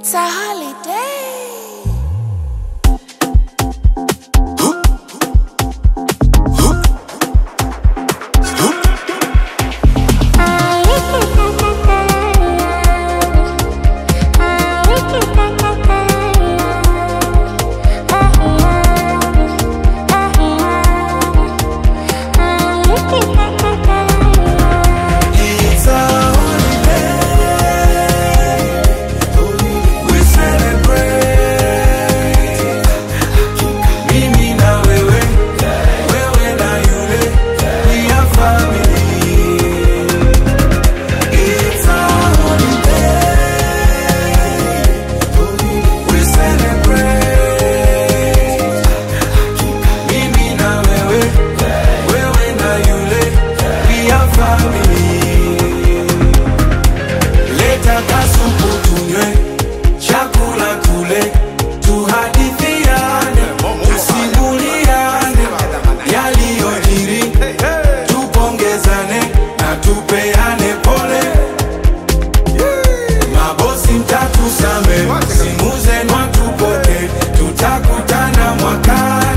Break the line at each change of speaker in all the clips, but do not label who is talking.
It's a holiday.
It's a holiday. We celebrate. Mimi na wewe, wewe na yule, we are family. It's a holiday. We celebrate. Mimi na wewe, wewe na yule, we are family. Leta kasupu tunywe, chakula tule, tuhadithiane, tusimuliane yaliyojiri, tupongezane na tupeane pole. Mabosi mtatusame, simu zenu hatupoke, tutakutana mwakani.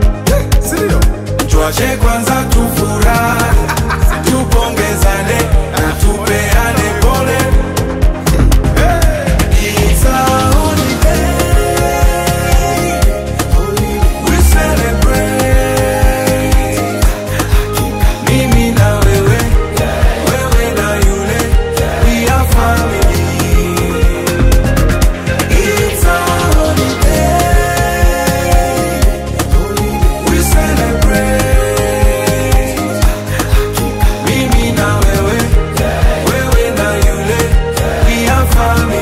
Tuache kwanza tufurahi, tupongezane na tupeane pole. It's a holiday. We celebrate. Mimi na wewe, wewe na yule, we are family. It's a holiday. We celebrate. Mimi na wewe, wewe na yule, we are family.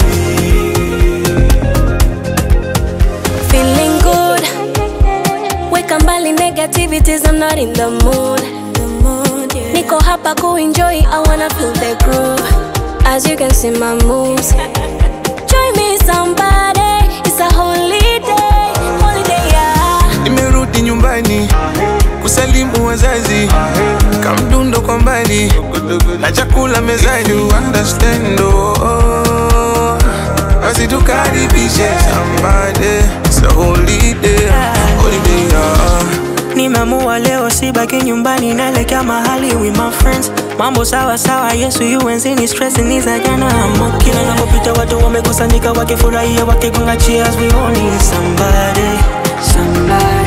Feeling good. Weka mbali negativities, I'm not in the mood. Niko hapa kuenjoy, I wanna feel the groove. As you can see my moves. Join me somebody, it's a holiday, holiday yeah.
Nimerudi nyumbani kusalimu wazazi, kamdundo kwa mbali na chakula mezani, you understand oh, oh. Basi tukaribishe somebody, it's a holiday, holiday yeah.
Nimeamua leo sibaki nyumbani, naelekea mahali with my friends. Mambo sawa sawa, Yesu yuenzini, stress ni za jana. Amo kila napopita watu wamekusanyika wakifurahia, wakigonga cheers, we all need somebody, somebody